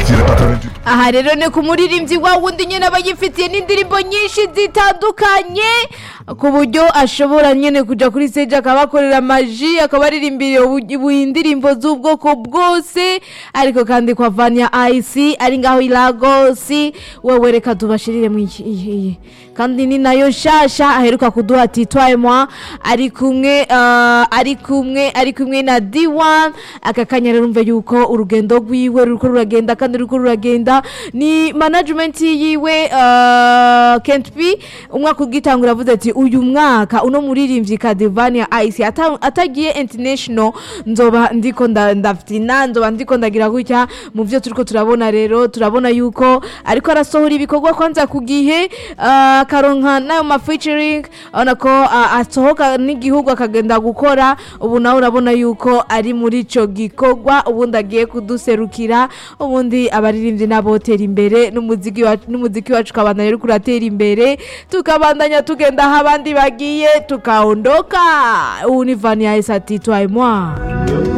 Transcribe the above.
qui est pas talentueux. aha rero ni ku muririmbyi wa wundi nyine aba yifitiye n'indirimbo nyinshi zitandukanye ku buryo ashobora nyine kujya kuri stage akabakorera amaji akaba aririmbira ubu- ubu indirimbo z'ubwoko bwose ariko kandi kwa vania ayisi ari ngaho i lagosi wewe reka tubashirire mu iyi- iyi iyi. kandi ni nayo nshasha aheruka kuduha titwaye mwa ari kumwe ah, ari kumwe ari kumwe na D1 aka kanya rero umve yuko urugendo rwiwe ruriko ruragenda kandi ruriko ruragenda ni management yiwe uh, Kent P umwaka ugitangura avuze ati uyu mwaka uno muririmbyi Kadivania Ice ata- atagiye international nzoba ndiko nda- ndaftina nzoba ndiko ndagira gutya mu byo turiko turabona rero turabona yuko ariko arasohora ibikorwa kwanza ku gihe ah, akaronka n'ayo ma featuring urabona ko ah, asohoka n'igihugu akagenda gukora ubu nawe urabona yuko ari muri ico gikorwa ubundi agiye kuduserukira ubundi abaririmbyi n'abotera imbere n'umuziki wacu n'umuziki wacu ukabandanya uriko uratera imbere tukabandanya tugenda aho abandi bagiye tukaondoka ubu ni vani ya esati twaye mwa